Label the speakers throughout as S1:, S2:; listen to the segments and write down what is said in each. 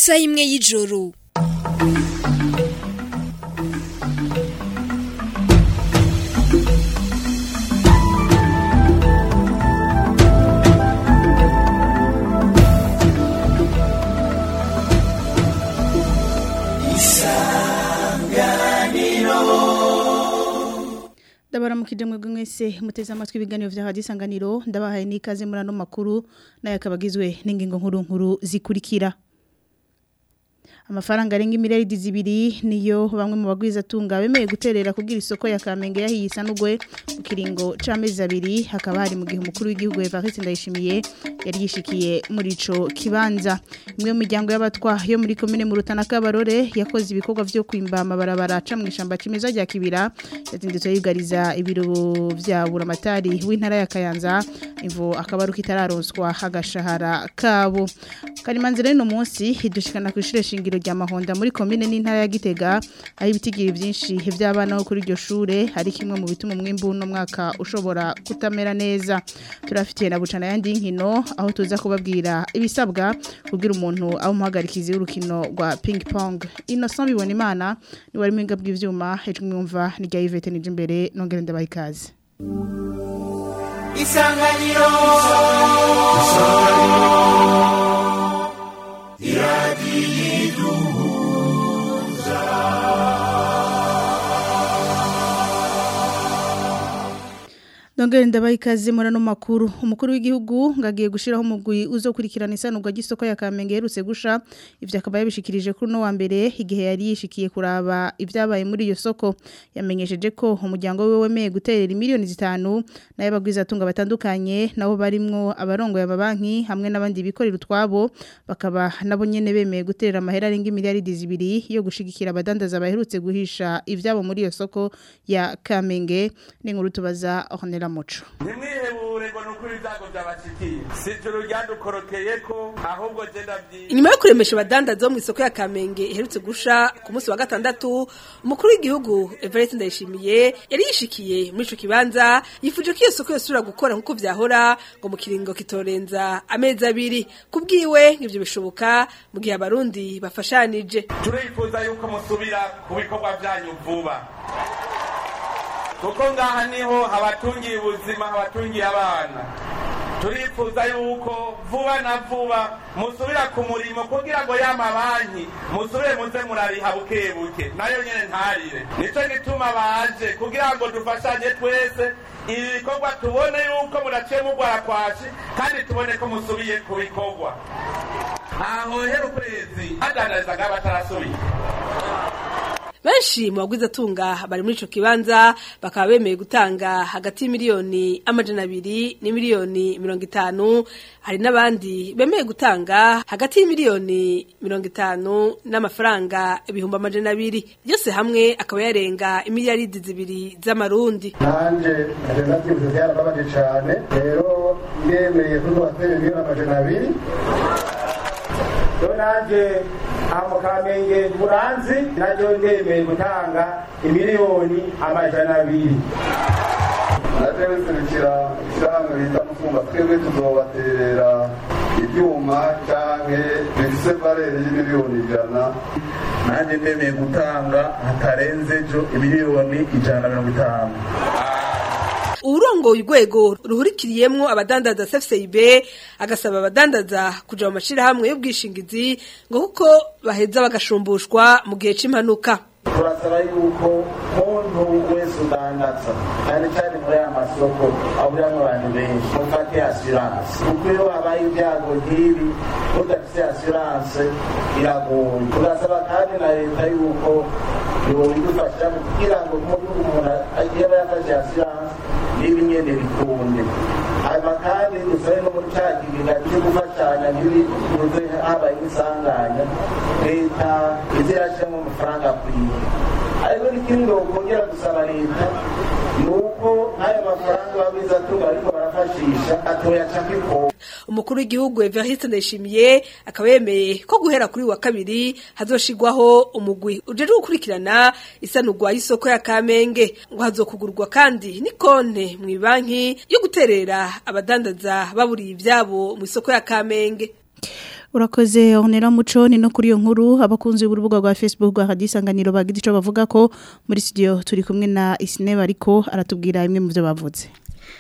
S1: isaha imwe y'ijoro
S2: ndabaramukije mwebwe mwese muteze amatwi ibiganiro vya radio isanganiro ndabahaye n'ikaze muri ano makuru nayo akaba agizwe n'ingingo nkuru nkuru zikurikira amafaranga arenga imiliyaridi zibiri niyo bamwe mu bagwiza tunga bemeye guterera kugira isoko ya Kamenge yahiye isanugwe mu kiringo c'amezi abiri hakaba hari mu gihe umukuru w'igihugu Evariste Ndayishimiye yari yishikiye muri ico kibanza imwe mu miryango y'abatwa yo muri komine mu Rutana Kabarore yakoze ibikorwa vyo kwimba amabarabara aca mu ishamba cimeza rya Kibira yazindutse yugariza ibiro vya buramatari w'intara ya Kayanza imvo akabaruka itararonswa agashahara kabo karimanzira no munsi hidushikana ku ishure shingiro rya Mahonda muri komine n'intara ya Gitega aho ibitigiri byinshi by'abana bo kuri iryo shure hari kimwe mu bituma umwimbu no mwaka ushobora kutamera neza turafitiye na bucana yandi nkino aho tuza kubabwira ibisabwa kugira umuntu aho umuhagarikizi w'urukino rwa ping pong Innocent bibona imana ni wari mwinga bw'ivyuma hejuru mwumva ni rya Yvette nije imbere nongere ndabaha ikaze
S3: Isanganiro
S2: Nongere ndabaha ikaze muri ano makuru umukuru w'igihugu ngagiye gushiraho umugwi uzokurikirana isanurwa ry'isoko ya Kamenge yerutse gusha ivyo akaba yabishikirije kuri no wa mbere igihe yari yishikiye kuraba ivyabaye muri iyo soko yamenyesheje ko umuryango we wemeye guterera miliyoni zitanu nayo bagwiza tunga batandukanye nabo barimwo abarongo y'amabanki hamwe n'abandi bikorera utwabo bakaba nabo nyene bemeye guterera amahera arenga miliyaridi zibiri yo gushigikira abadandaza baherutse guhisha ivyabo muri iyo soko ya Kamenge n'inkuru tubaza Ornella Muco
S4: ntimwihebure ngo nukuri ibyago byabashikiye si ijuru ryadukorokeye ko ahubwo je ndavyiga
S5: inyuma yo kuremesha abadandaza bo mu isoko ya Kamenge iherutse gusha ku munsi wa gatandatu umukuru w'igihugu Evariste Ndayishimiye yari yishikiye muri ico kibanza yifuje ko iyo soko yosubira gukora nkuko vyahora ngo mu kiringo kitorenza amezi abiri kubwiwe nk'ivyo bishoboka mu gihe abarundi bafashanije
S4: turifuza yuko musubira ku bikorwa vyanyu vuba kuko ngaha niho habatungiye ubuzima habatungiye abana turifuza yuko vuba na vuba musubira ku murimo kugira ngo ya mabanki musubire muze murariha buke buke nayo nyene ntarire nico gituma baje kugira ngo dufashanye twese ibi bikorwa tubone yuko muraciye mugwara kwashi kandi tubone ko musubiye ku bikorwa ntahohera ukwezi adandarizaga batarasubiye
S5: benshi mu bagwiza tunga bari muri ico kibanza bakaba bemeye gutanga hagati y'imiliyoni amajana abiri n'imiliyoni mirongo itanu hari n'abandi bemeye gutanga hagati y'imiliyoni mirongo itanu n'amafaranga ibihumbi amajana abiri byose hamwe akaba yarenga imiliyaridi zibiri z'amarundi
S6: nanje nagenda byibuze byarababaje cyane rero ndemeye kuzubatera miliyoni amajana abiri
S7: rero nanjye aha mu kamenge buranzi naryo ndemeye gutanga imiliyoni amajana abiri
S6: naje biserukira ishyirahamwe bita mufumba twebwe tuzobaterera ibyuma canke bifise valere y'imiliyoni ijana
S8: nanjye ndemeye gutanga hatarenze ejo imiliyoni ijana na mirongo itanu
S5: uburongoye urwego ruhurikiriyemwo abadandaza CFCIB agasaba abadandaza kuja mu mashirahamwe y'ubwishingizi ngo kuko baheza bagashumbushwa mu gihe c'impanuka
S7: turasaba yuko muntu wese udandaza cyane cyane muri aya masoko ahuriramo abantu benshi mufate asiranse kuko iyo habaye ibyago nk'ibi udafite asiranse biragoye turasaba kandi na leta yuko yobidufasha kugira ngo mu gihugu umuntu agiye aba yafashe asiranse niba nyene bikunde hanyuma kandi dusabe no muri cya kigega cyo gufashanya ntibibuze habaye n'isanganya leta ize irashyiramo amafaranga akwiye ariko n'ikindi wokongera gusaba leta ni uko nk'ayo mafaranga babizatunga ariko barafashisha atoyaca kw'ikoma
S5: umukuru w'igihugu Evariste Ndayishimiye akaba yemeye ko guhera kuri wa kabiri hazoshigwaho umugwi ujeje gukurikirana isanurwa y'isoko ya Kamenge ngo hazokugurwa kandi ni konte mu banki yo guterera abadandaza baburiye ivyabo mu isoko ya Kamenge
S2: urakoze onera muco ni no kuri iyo nkuru abakunzi b'urubuga rwa Facebook rwa hadisanganiro bagize ico bavuga ko muri studio turi kumwe na Isneba ariko aratubwira imwe mu byo bavuze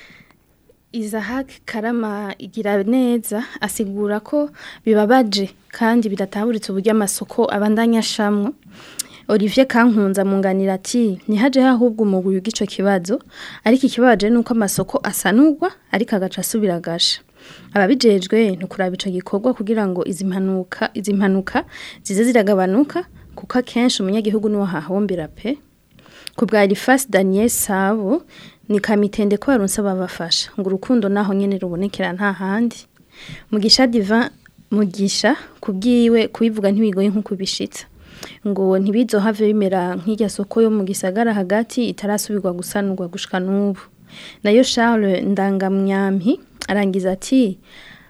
S1: Isaac Karama igira neza asigura ko bibabaje kandi bidataburitse uburyo amasoko abandanya shamwe Olivier Kankunza munganira ati nihaje ahubwo umugwi w'igico kibazo ariko ikibabaje nuko amasoko asanurwa ariko agaca asubira gasha ababijejwe nukuraba ico gikorwa kugira ngo izi mpanuka izi mpanuka zize ziragabanuka kuko akenshi umunyagihugu niwo hahombera pe ku bwa Elifas Daniel Sabo ni kamitende ko baronse babafasha ngo urukundo naho nyene rubonekera nta handi mugisha divan mugisha kubwiwe kubivuga ntibigoye nko kubishitsa ngo ntibizohave bimera nk'irya soko yo mu gisagara hagati itarasubirwa gusanurwa gushika n'ubu nayo Charles Ndangamyampi arangiza ati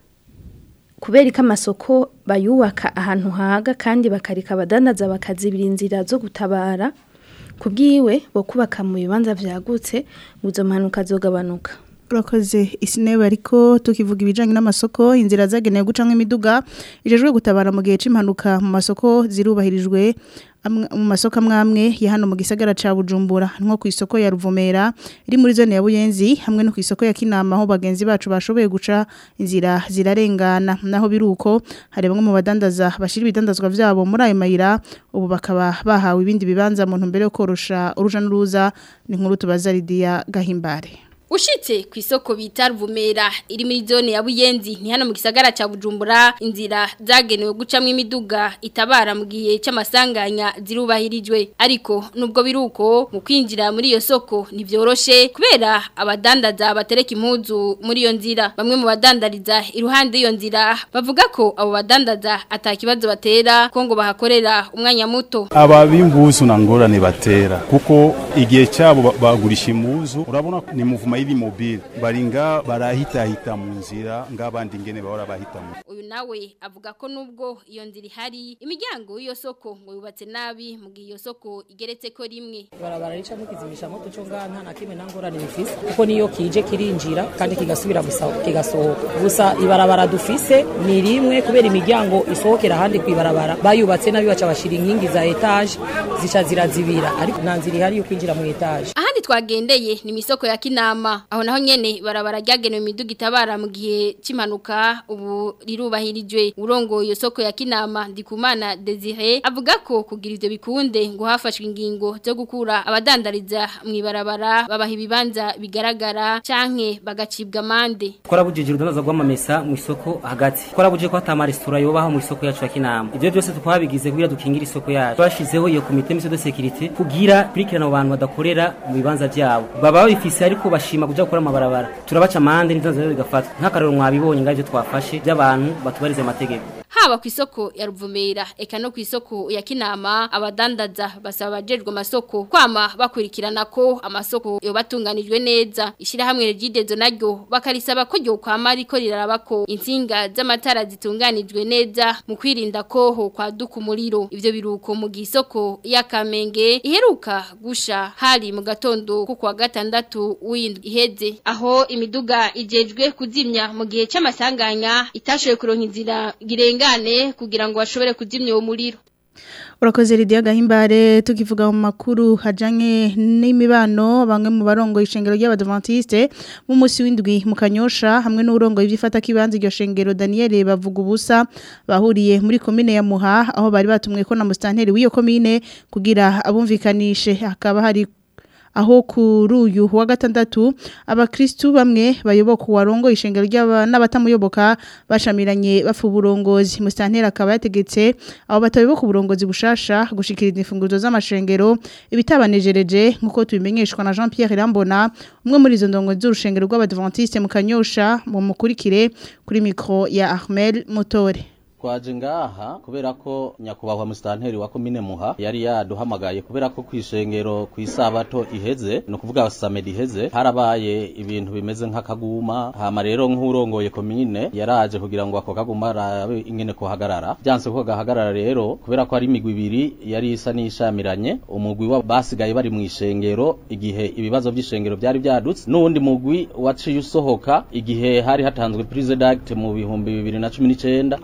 S1: kubera ko amasoko bayubaka ahantu haga kandi bakarika abadandaza bakazibira inzira zo gutabara kubwiwe bo kubaka mu bibanza vyagutse ngo izo mpanuka zogabanuka
S2: urakoze isineba ariko tukivuga ibijanye n'amasoko inzira zagenewe gucamwe imiduga ijejwe gutabara mu gihe c'impanuka mu masoko zirubahirijwe amwe- mu masoko amwamwe ya hano mu gisagara ca Bujumbura nko ku isoko ya Ruvumera iri muri zone ya Buyenzi hamwe no ku isoko ya Kinama aho bagenzi bacu bashoboye guca inzira zirarengana naho biruko hari bamwe mu badandaza bashira ibidandazwa vyabo muri ayo mayira ubu bakaba bahawe ibindi bibanza mu ntumbero yo korosha uruja n'uruza ni nkuru tubaza Lydia Gahimbare
S3: Ushitse ku isoko bita Ruvumera iri muri zone ya Buyenzi ni hano mu gisagara ca Bujumbura inzira zagenewe gucamwe imiduga itabara mu gihe c'amasanganya zirubahirijwe ariko nubwo biruko mu kwinjira muri iyo soko ntivyoroshe kubera abadandaza batereka impuzu muri iyo nzira bamwe mu badandariza iruhande y'iyo nzira bavuga ko abo badandaza atakibazo batera ko ngo bahakorera umwanya muto
S9: ababimbuzu na ngorane batera kuko igihe cyabo ba- bagurisha impuzu urabona ko ni muvuma y'iri mobile baringa barahitahita mu nzira ng'abandi ngene bahora bahita mu
S3: uyu nawe avuga ko nubwo iyo nzira ihari imiryango y'iyo soko ngo yubatse nabi mu gihe iyo soko igeretse ko rimwe
S10: barabara rica mukizimisha moto cyo ngaha nta na kimwe nta ngorane bifise kuko niyo kije kirinjira kandi kigasubira gusa kigasohoka gusa ibarabara dufise ni rimwe kubera imiryango isohokera ahandi ku ibarabara bayubatse nabi baca bashira inkingi za etaje zica zirazibira ariko nta nzira ihari yo kwinjira mu etaje
S3: ahandi twagendeye ni mu isoko ya kinama aho naho nyene barabara ryagenewe imiduga itabara mu gihe cy'impanuka ubu rirubahirijwe urongo iyo soko ya kinama ndikumana desire avuga ko kugira ivyo bikunde ngo hafashwe ingingo zo gukura abadandariza mu ibarabara babaha ibibanza bigaragara canke bagacibwa amande
S11: twarabujije urudandaza rw'amamesa mu isoko hagati twarabujije ko hata amaresitora yobaho mu isoko yacu ya kinama ivyo byose twabigize kugira dukingire isoko yacu twashizeho iyo komite mise de sécurité kugira kurikirana abo bantu badakorera mu bibanza vyabo baba babifise ariko bashima kuja gukora amabarabara turabaca amande n'ibibanza rero bigafatwa nk'akarero mwabibonye ngavyo twafashe by'abantu batubariza amategeko
S3: haba ku isoko ya Ruvumera eka no ku isoko ya Kinama abadandaza basaba abajejwe amasoko kwama bakurikirana ko amasoko yobatunganijwe neza ishirahamwe regidezo naryo bakarisaba ko ryo kwama ariko riraraba ko insinga z'amatara zitunganijwe neza mu kwirinda ko ho kwaduka umuriro ivyo biruko mu gisoko ya Kamenge iheruka gusha hari mu gatondo ku kwa gatandatu w'indwi iheze aho imiduga ijejwe kuzimya mu gihe c'amasanganya itashoboye kuronka inzira girengane kugira ngo bashobore kuzimya uwo muriro
S2: urakoze Lydia Gahimbare tukivuga mu makuru hajanye n'imibano bamwe mu barongo ishengero ry'abadventiste mu musi w'indwi mu Kanyosha hamwe n'urongo ivyifata kibanza iryo shengero Daniel bavuga ubusa bahuriye muri komine ya Muha aho bari batumwe ko na mustanteri w'iyo komine kugira abumvikanishe hakaba hari aho kuri uyu wa gatandatu abakristu bamwe bayoboka warongo ishengero ry'aba n'abatamuyoboka bashamiranye bafu uburongozi mustantera akaba yategetse abo batayoboka uburongozi bushasha gushikiriza imfunguzo z'amashengero ibitabanejereje nkuko tubimenyeshwa na Jean Pierre Rambona umwe muri izo ndongo z'urushengero rw'abadventiste mu Kanyosha mu mukurikire kuri micro ya Ahmed Motore
S12: twaje ngaha kubera ko nyakubahwa musitanteri wa komine muha yari yaduhamagaye kubera ko kwishengero kwisabato iheze no kuvuga samedi iheze harabaye ibintu bimeze nk'akaguma hama rero nk'urongoye komine yaraje kugira ngo ako kaguma rabe ingene ko hagarara byanse ko gahagarara rero kubera ko ari imigwi ibiri yari isa n'ishamiranye umugwi wa basigaye bari mu ishengero igihe ibibazo by'ishengero byari byadutse n'uwundi mugwi waciye usohoka igihe hari hatanzwe prise d'acte mu bihumbi bibiri na cumi n'icenda twebwe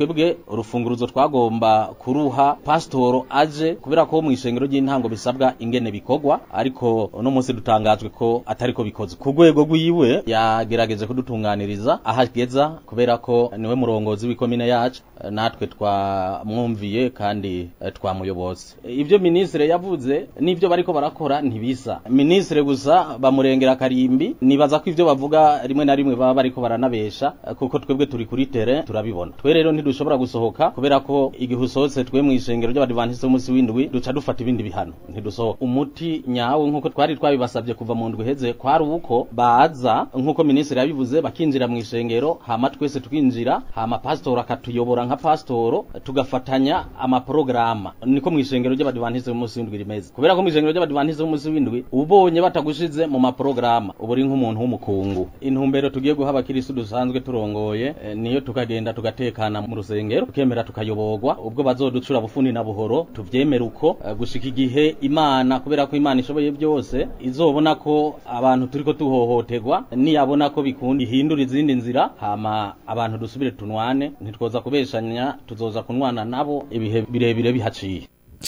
S12: urufunguruzo twagomba kuruha pasitoro aje kubera ko mu ishengero ry'intango bisabwa ingene bikorwa ariko uno munsi dutangajwe ko atari ko bikoze ku rwego rw'iwe yagerageje kudutunganiriza aho ageza kubera ko niwe murongozi w'ikomine yacu eh, natwe twamwumviye kandi eh, twamuyoboze ibyo minisitiri yavuze n'ibyo bariko barakora ntibisa minisitiri gusa bamurengera karimbi nibaza ko ivyo bavuga rimwe na rimwe baba bariko baranabesha eh, kuko twebwe turi kuri tere turabibona twe rero ntidushobora gusohoka kubera ko igihe usohotse twe mu ishengero ry'abadivantiste b'umunsi w'indwi duca dufata ibindi bihano ntidusohoka umuti nyawo nk'uko twari twabibasabye kuva mu ndwi iheze kwari uko baza nk'uko minisitiri yabivuze bakinjira mu ishengero hama twese tukinjira hama pasitoro akatuyobora nka pasitoro tugafatanya amaporogaramu niko mu ishengero ry'abadivantiste b'umunsi w'indwi rimeze kubera ko mu ishengero ry'abadivantiste b'umunsi w'indwi ubonye batagushize mu maporogaramu uba uri nk'umuntu w'umukungu intumbero tugiye guha abakirisitu dusanzwe turongoye eh, niyo tukagenda tugatekana mu rusengero tukemera tukayoborwa ubwo bazoducura bufuni na buhoro tuvyemere uko eh, gushika igihe imana kubera ko imana ishoboye byose izobona ko abantu turiko tuhohoterwa niyabona ko bikunda ihindura izindi nzira hama abantu dusubire tunwane ntitwoza kubeshanya tuzoza kunwana nabo ibihe birebire bihaciye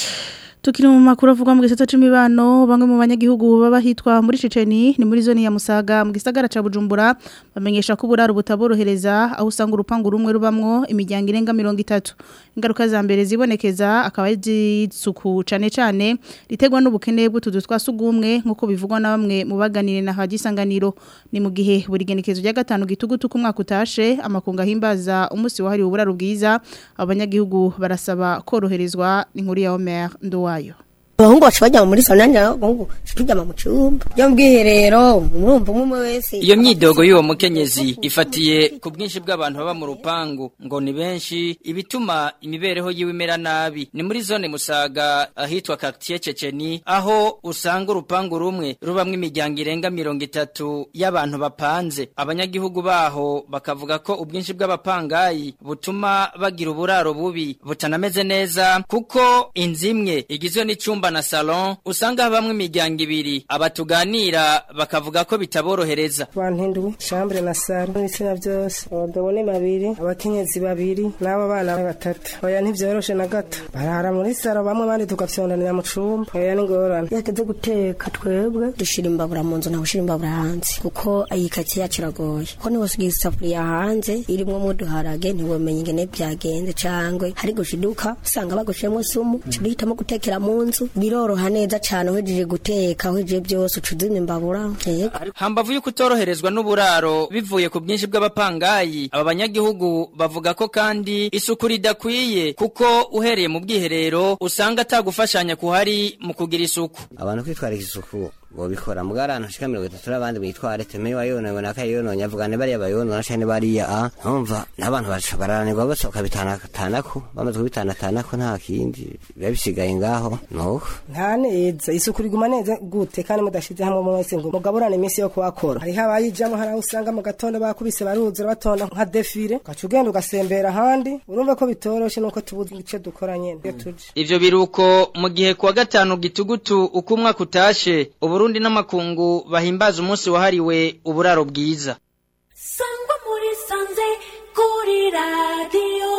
S2: Tukiri mu makuru avugwa mu gisata c'imibano bamwe mu banyagihugu baba hitwa muri Ceceni ni muri zone ya Musaga mu gisagara ca Bujumbura bamenyesha ko buraro butaborohereza aho usanga urupangu rumwe rubamwo imiryango irenga 30 ingaruka za mbere zibonekeza akaba izisuku cane cane ritegwa n'ubukene bw'utuzu twasugumwe nkuko bivugwa na bamwe mu baganire na hagisanganiro ni mu gihe buri genekezo rya gatanu gitugutu ku mwaka utashe amakunga himbaza umunsi wahariwe uburaro bwiza abanyagihugu barasaba koroherezwa inkuru ya Omer Nduwa
S13: abahungu bacu bajya muri salo nanjye abahungu tujyama mu cyumba byo mu bwiherero umurumva umwe wese
S14: iyo myidogo y'uwo mukenyezi ifatiye ku bwinshi bw'abantu baba mu rupangu ngo ni benshi ibituma imibereho yiwe imera nabi ni muri zone musaga ahitwa quartier ceceni aho usanga urupangu rumwe rubamwo imiryango irenga mirongo itatu y'abantu bapanze abanyagihugu baho bakavuga ko ubwinshi bw'abapangayi butuma bagira uburaro bubi butanameze neza kuko inzu imwe igizwe n'icumba na salon usanga habamwe imiryango ibiri abatuganira bakavuga ko bitaborohereza
S15: bantinduwe chambre na salo n'ibitsina byose abagabo ni babiri abakenyezi babiri n'abo bana batatu oya ntivyoroshe na gato barara muri salo bamwe bandi tugafyondanira mu cumba oya ni ngorane
S13: yateze guteka twebwe dushira imbabura mu nzu ntawe ushira imbabura hanze kuko iyi kaki yacu iragoye ko niba usigaye isafuriya hanze irimwo muduharage ntiwomenya ingene byagenze cangwe hari gushiduka usanga bagushiremo sumu uhitamo gutekera mu nzu biroroha neza cane uhejeje guteka uhejeje byose ucuzimya imbabura
S14: hambavu yuko utoroherezwa n'uburaro bivuye ku bwinshi bw'abapangayi aba banyagihugu bavuga ko kandi isuku ridakwiye kuko uhereye mu bwiherero usanga atagufashanya kuhari mu kugira isuku
S16: abantu kwitwarika isuku bobikora mbwa abantu shika mirongo itatu n'abandi bitware teme wayonowe nakayononye avuga ne bariya bayonona canke bariya a ntumva n'abantu baca bararanirwa bose bakabitanatanako bamaze kubitanatanako nta kindi biba bisigaye ngaho nuko
S15: nta neza isuku riguma neza gute kandi mudashize hamwe mu wese ngo mugaburane iminsi yo kuhakora hariho abayijamo hari aho usanga mu gatondo bakubise baruzura batonda nka defile ugaca ugenda ugasembera ahandi urumva ko bitoroshe nuko tubuze ico dukora nyene iyo tuje
S14: ivyo biruko mu gihe kuwa gatanu gitugutu uko umwaka utashe uburundi n'amakungu bahimbaza umunsi wahariwe uburaro bwiza
S17: sangwa muri sanze kuri radiyo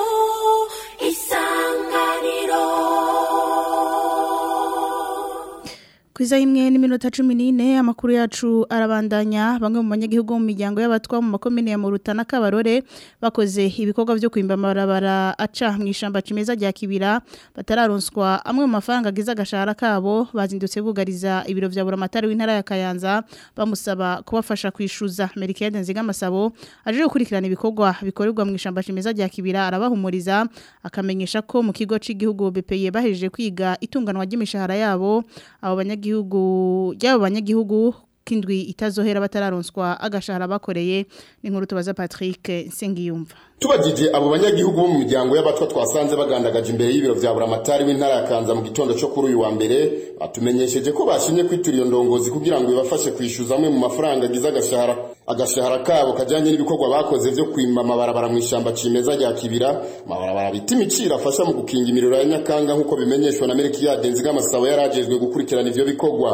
S17: isanganiro
S2: Kwiza imwe n'iminota 14 amakuru yacu arabandanya bamwe mu banyagihugu mu miryango y'abatwa mu makomine ya Murutana kabarore bakoze ibikorwa byo kwimba amabarabara aca mu ishamba cimeza rya kibira batararonswa amwe mu mafaranga agize agashahara kabo bazindutse bugariza ibiro vya buramatari w'intara ya Kayanza bamusaba kubafasha kwishuza Merikade nziga masabo aje gukurikirana ibikorwa bikorerwa mu ishamba cimeza rya kibira arabahumuriza akamenyesha ko mu kigo c'igihugu BPE bahejeje kwiga itunganwa ry'imishahara yabo abo banyagihugu ryabo banyagihugu kindwi itazohera batararonswa agashahara bakoreye ni nkuru tubaza Patrick Sengiyumva
S18: tubajije abo banyagihugu bo mu miryango y'abatwa twasanze bagandagaje imbere y'ibiro vya buramatari w'intara ya Kanza mu gitondo cyo kuri uyu wa mbere batumenyesheje ko bashimye kwitura iyo ndongozi kugira ngo ibafashe kwishyuza amwe mu mafaranga agize agashahara agashahara kabo kajanye n'ibikorwa bakoze vyo kwima amabarabara mu ishamba cimeza rya kibira amabarabara bita imiciro afasha mu gukinga imiriro ya nyakanga nk'uko bimenyeshwa na Melkiyade Nzigamasabo yarajejwe gukurikirana ivyo bikorwa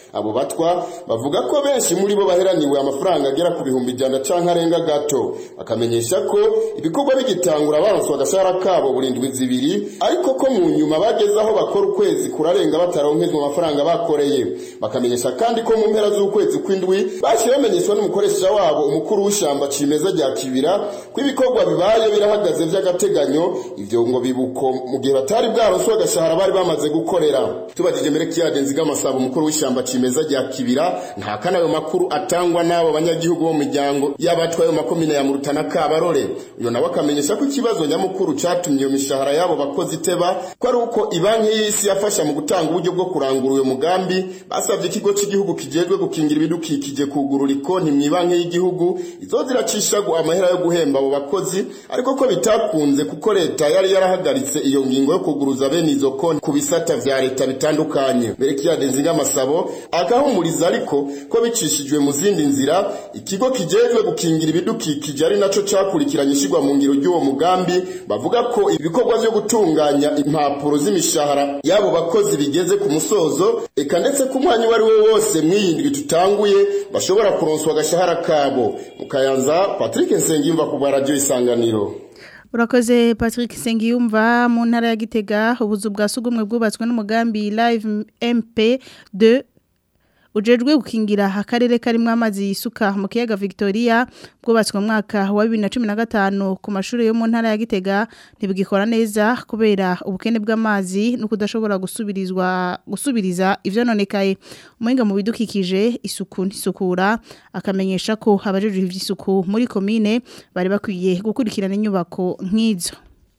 S18: abo batwa bavuga ko benshi muri bo baheraniwe amafaranga agera ku bihumbi ijana canke arenga gato bakamenyesha ko ibikorwa bigitangura baronswa agashahara kabo burindwi zibiri ariko ko mu nyuma bageze aho bakora ukwezi kurarenga bataronkezwa amafaranga bakoreye bakamenyesha kandi ko mu mpera z'ukwezi kw'indwi baciye bamenyeshwa n'umukoresha wabo umukuru w'ishamba cimeza rya kibira ko ibikorwa bibaye birahagaze vy'agateganyo ivyo ngo bibuko mu gihe batari bwaronswa agashahara bari bamaze gukorera tubajije mbere kiyade nziga amasaba umukuru w'ishamba cimeza rya kibira nta kana ayo makuru atangwa n'abo banyagihugu bo mu miryango y'abatwaye makomine ya murutana kabarore uyo nawe akamenyesha ko ikibazo nyamukuru catumye iyo mishahara y'abo bakozi iteba ko ari uko ibanki y'isi yafasha mu gutanga uburyo bwo kurangura uyo mugambi basavye ikigo cy'igihugu kijejwe gukingira ibidukikije kugurura ikonti mu ibanki y'igihugu izoza iracishagwa amahera yo guhemba abo bakozi ariko ko bitakunze kuko leta yari yarahagaritse iyo ngingo yo kuguruza bene izo konti ku bisata vya leta bitandukanye mbere kiyadenze ng'amasabo agahumuriza ariko ko bicishijwe mu zindi nzira ikigo kijejwe gukingira ibidukikije ari naco cakurikiranye ishigwa mu ngiro ry'uwo mugambi bavuga ko ibikorwa vyo gutunganya impapuro z'imishahara y'abo bakozi bigeze ku musozo eka ndetse ku mwanya uwo ari wo wose mwiyindwi tutanguye bashobora kuronswa agashahara kabo mu kayanza patrick nsengiyumva ku bwa radiyo isanganiro
S2: Urakoze Patrick Sengiyumva mu ntara ya Gitega ubuzu bwa sugumwe bwubatswe n'umugambi Live MP2 ujejwe gukingira akarere karimwo amazi yisuka mu kiyaga Victoria bwubatswe mu mwaka wa 2015 ku mashuri yo mu ntara ya Gitega ntibugikora neza kubera ubukene bw'amazi no kudashobora gusubirizwa gusubiriza ivyo nonekaye umuhinga mu bidukikije isuku nisukura akamenyesha ko abajejwe ivy'isuku muri komine bari bakwiye gukurikirana inyubako nk'izo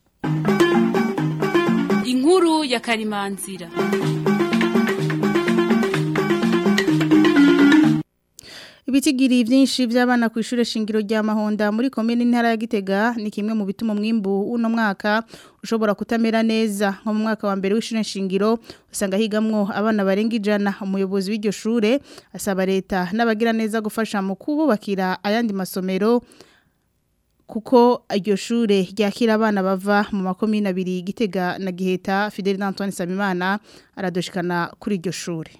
S19: inkuru ya karimanzira
S2: Ibitigiri vyinshi vy'abana ku ishure shingiro rya Mahonda muri komine ntara ya Gitega ni kimwe mu bituma umwimbu uno mwaka ushobora kutamera neza nko mu mwaka wa mbere w'ishure shingiro usanga higamwo abana barenga ijana umuyobozi w'iryo shure asaba leta n'abagira neza gufasha mu kububakira ayandi masomero kuko iryo shure ryakira abana bava mu makomine abiri Gitega na Giheta Fidel Antoine Sabimana aradoshikana kuri iryo shure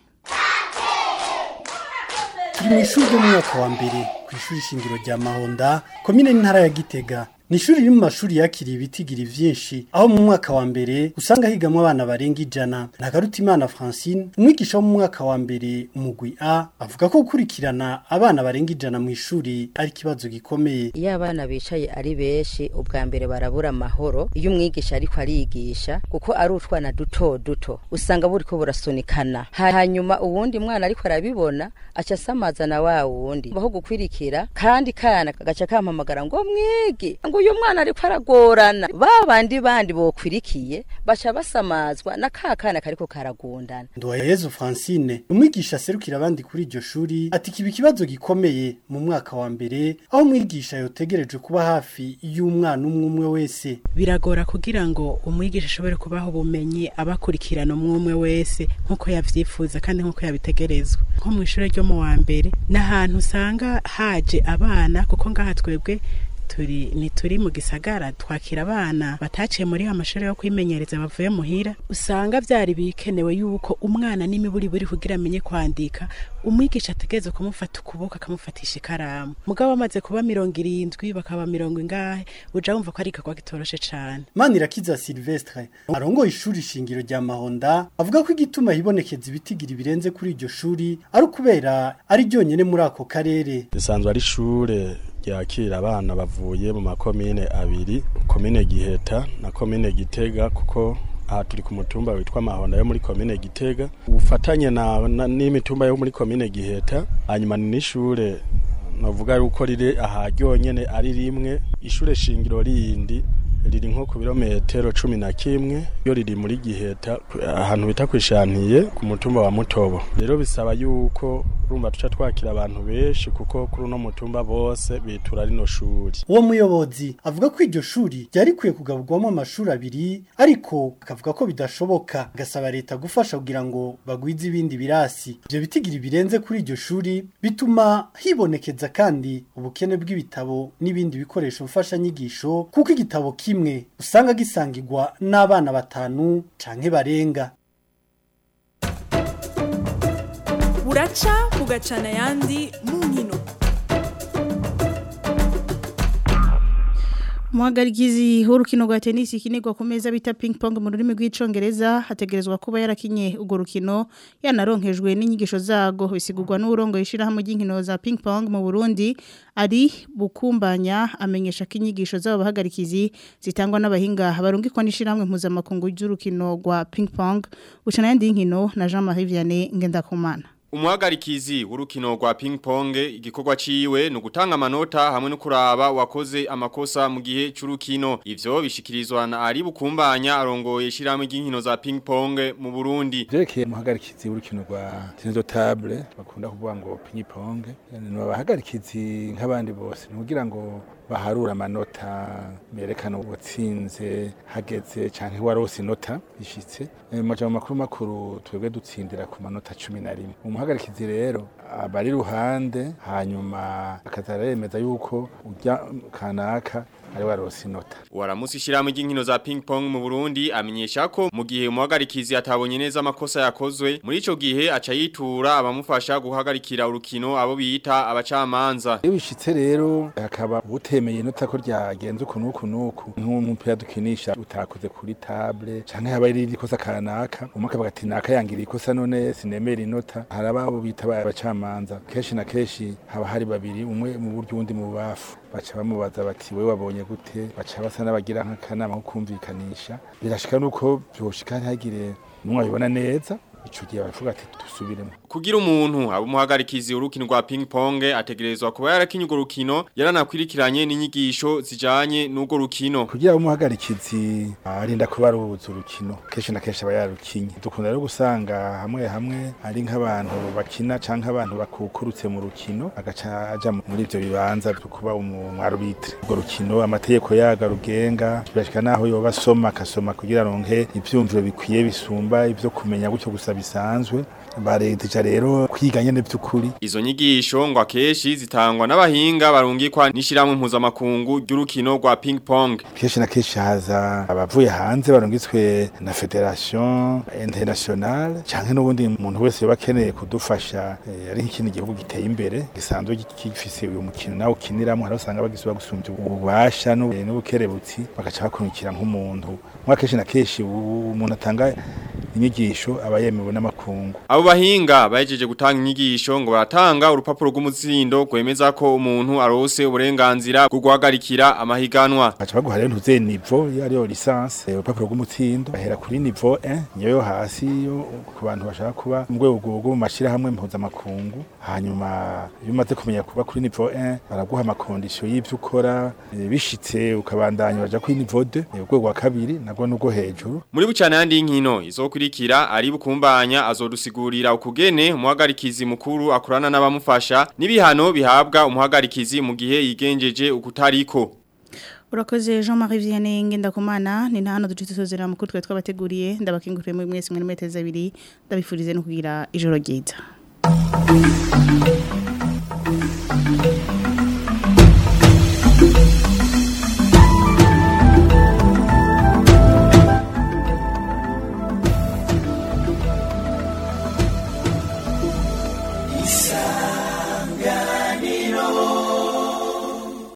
S20: turi mu ishuri ry'umwaka wa mbere ku ishuri shingiro rya mahonda komine n'intara ya gitega ni ishuri riri mu mashuri yakiriye ibitigiri vyinshi aho mu mwaka wa mbere usanga higamwo abana barenga ijana ntagarutimana francine umwigisha wo mu mwaka wa mbere umugwi a avuga ko gukurikirana abana barenga ijana mu ishuri ari ikibazo gikomeye
S21: iyo abana bicaye ari benshi ubwa mbere barabura amahoro iyo umwigisha ariko arigisha kuko ari utwana duto duto usanga buriko burasunikana hanyuma uwundi mwana ariko arabibona aca asamaza na wa wundi baho gukwirikira kandi kana kagaca kampamagara ngo mwige ngo uyu mwana ariko aragorana ba bandi bandi bokwirikiye baca basamazwa na ka kana kariko karagundana
S20: Nduwayezu Francine umwigisha aserukira abandi kuri iryo shuri ati kiba ikibazo gikomeye mu mwaka wa mbere aho umwigisha yotegereje kuba hafi y'umwana umwe umwe wese
S22: biragora kugira ngo umwigisha ashobore kubaha ubumenyi abakurikirana umwe umwe wese nk'uko yavyifuza kandi nk'uko yabitegerezwa nko mu ishuri ryo mu wa mbere ni ahantu usanga haje abana kuko ngaha twebwe turi ni turi mu gisagara twakira abana bataciye muri amashuri yo kwimenyereza bavuye muhira usanga byari bikenewe yuko umwana n'imiburi buri kugira amenye kwandika umwigisha ategereza kumufata ukuboko akamufatisha ikaramu mugabo bamaze kuba mirongo irindwi bakaba mirongo ingahe uja wumva ko ari igikorwa kitoroshe cane
S20: Manirakiza Silvestre arongoye ishuri shingiro rya Mahonda avuga ko igituma hibonekeza ibitigiri birenze kuri iryo shuri ari ukubera ari ryonyene muri ako karere
S23: risanzwe ari ishure ryakira abana bavuye mu makomine abiri komine Giheta na komine Gitega kuko aha turi ku mutumba witwa Mahonda yo muri komine Gitega ufatanye na, na n'imitumba yo muri komine Giheta hanyuma ni n'ishure navuga yuko riri aha ryonyene ari rimwe ishure shingiro rindi riri nko ku birometero cumi na kimwe yo riri muri giheta ahantu bita kwishantiye ku mutumba wa mutobo rero bisaba yuko urumva tuca twakira abantu benshi kuko kuri uno mutumba bose bitura rino shuri
S20: uwo muyobozi avuga ko iryo shuri ryari kwiye kugaburwamo amashuri abiri ariko akavuga ko bidashoboka agasaba leta gufasha kugira ngo bagwize ibindi birasi ibyo bitigiri birenze kuri iryo shuri bituma hibonekeza kandi ubukene bw'ibitabo n'ibindi bikoresho mfashanyigisho kuko igitabo kimwe usanga gisangirwa n'abana batanu canke barenga
S4: buraca bugacana ayandi mu nkino
S2: Muhagarikizi w'urukino rwa tennis ikinirwa ku meza bita ping pong mu rurimi rw'icongereza hategerezwa kuba yarakinye urwo rukino yanaronkejwe n'inyigisho zago bisigurwa n'urongo yishirahamwe ry'inkino za ping pong mu Burundi ari bukumbanya amenyesha ko inyigisho zabo bahagarikizi zitangwa n'abahinga barungikwa n'ishirahamwe mpuzamakungu ry'urukino rwa ping pong bucana yandi nkino na Jean-Marie Vianney Ngendakumana
S6: Umuhagarikizi w'urukino rwa ping pong igikorwa ciwe no gutanga amanota hamwe no kuraba wakoze amakosa mu gihe c'urukino ivyo bishikirizwa na ari bukumbanya arongoye shiramwe ry'inkino za ping pong mu Burundi
S8: Jerekeye umuhagarikizi w'urukino rwa tennis table bakunda kuvuga ngo ping pong ni abahagarikizi nk'abandi bose ni kugira ngo baharura amanota berekana ubutsinze hageze canke warose inota ishitse mu majambo makuru makuru twebwe dutsindira ku manota 11 umuhagarikizi rero abari ruhande hanyuma akazaremeza yuko ujya kanaka ari warose inota
S6: Waramusi shiramwe ry'inkino za ping pong mu Burundi amenyesha ko mu gihe umuhagarikizi atabonye neza amakosa yakozwe muri ico gihe aca yitura abamufasha guhagarikira urukino abo bita abacamanza
S8: iyo bishitse rero hakaba utemeye inota ko ryagenze uku nuku nuku nk'umupira dukinisha utakoze kuri table canke haba iri ikosa kanaka umwe akavuga ati naka yangira ikosa none sinemera inota haraba abo bita abacamanza kenshi na kenshi haba hari babiri umwe mu buryo uwundi mu bubafu baca bamubaza bati we wabonye gute baca basa n'abagira nk'akanama ko kumvikanisha birashika nuko byoshika ntihagire n'umwe abibona neza ico gihe baravuga ati dusubiremo
S6: kugira umuntu aba umuhagarikizi urukino rwa ping pong ategerezwa kuba yarakinye urwo rukino yaranakwirikiranye n'inyigisho zijanye n'urwo rukino
S8: kugira umuhagarikizi arinda kuba arubuza urukino kenshi na kenshi aba yarukinye dukunda rero gusanga hamwe hamwe ari nk'abantu bakina canke abantu bakukurutse mu rukino agaca aja muri ivyo bibanza byo kuba umwarubitire urwo rukino amategeko yaga rugenga birashika naho yoba asoma akasoma kugira ronke ivyumviro bikwiye bisumba ivyo kumenya gutyo gusa bisanzwe bareteja rero kwiga nyene by'ukuri
S6: izo nyigisho ngo akeshi zitangwa n'abahinga barungikwa n'ishiramwe mpuzamakungu ry'urukino rwa ping pong
S8: kenshi na kenshi haza abavuye hanze barungitswe na federation internationale canke n'ubundi umuntu wese yoba akeneye kudufasha eh, ari nk'ikindi gihugu giteye imbere gisanzwe gifise uyu mukino nawe ukiniramwo hari usanga bagisubira gusumbya ububasha n'ubukerebutsi bagaca bakurikira nk'umuntu mwa kenshi na kenshi umuntu atanga inyigisho aba yemewe n'amakungu
S6: abo bahinga bahejeje gutanga inyigisho ngo baratanga urupapuro rw'umutsindo rwemeza ko umuntu arose uburenganzira bwo guhagarikira amahiganwa
S8: baca baguha rero ntuze nivo iyo ariyo lisansi urupapuro rw'umutsindo bahera kuri nivo 1 niyo yo hasi yo ku bantu bashaka kuba mu rwego rwo mu mashirahamwe mpuzamakungu hanyuma iyo umaze kumenya kuba kuri nivo 1 baraguha amakondisiyo y'ivyo ukora bishitse ukabandanya baja kuri nivo 2 urwego rwa kabiri nabwo nubwo hejuru
S6: muri bucana yandi inkino izokurikira ari bukumbanya azodusigurira ukugene umuhagarikizi mukuru akorana n'abamufasha n'ibihano bihabwa umuhagarikizi mu gihe yigenjeje ukutariko
S2: Urakoze Jean-Marie Vianney Ngendakumana ni nta hano ducitse sozera mukuru twe twabateguriye ndabakinguriye muri mwese mwe meteza abiri ndabifurize no kugira ijoro ryiza